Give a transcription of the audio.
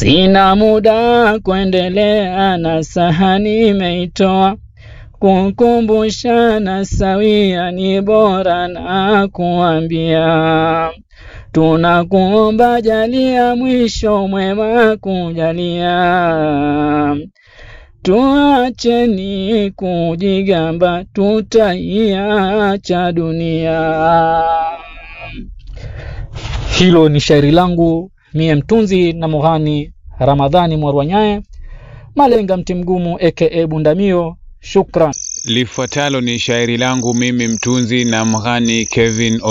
Sina muda kuendelea na sahani imeitoa kukumbushana sawia ni bora na kuambia tunakuomba jalia mwisho mwema kujalia tuacheni kujigamba tutaiacha dunia hilo ni shairi langu mie mtunzi na mughani ramadhani mwarwanyae malenga mti mgumu aka bundamio shukran Lifuatalo ni shairi langu mimi mtunzi na mghani Kevin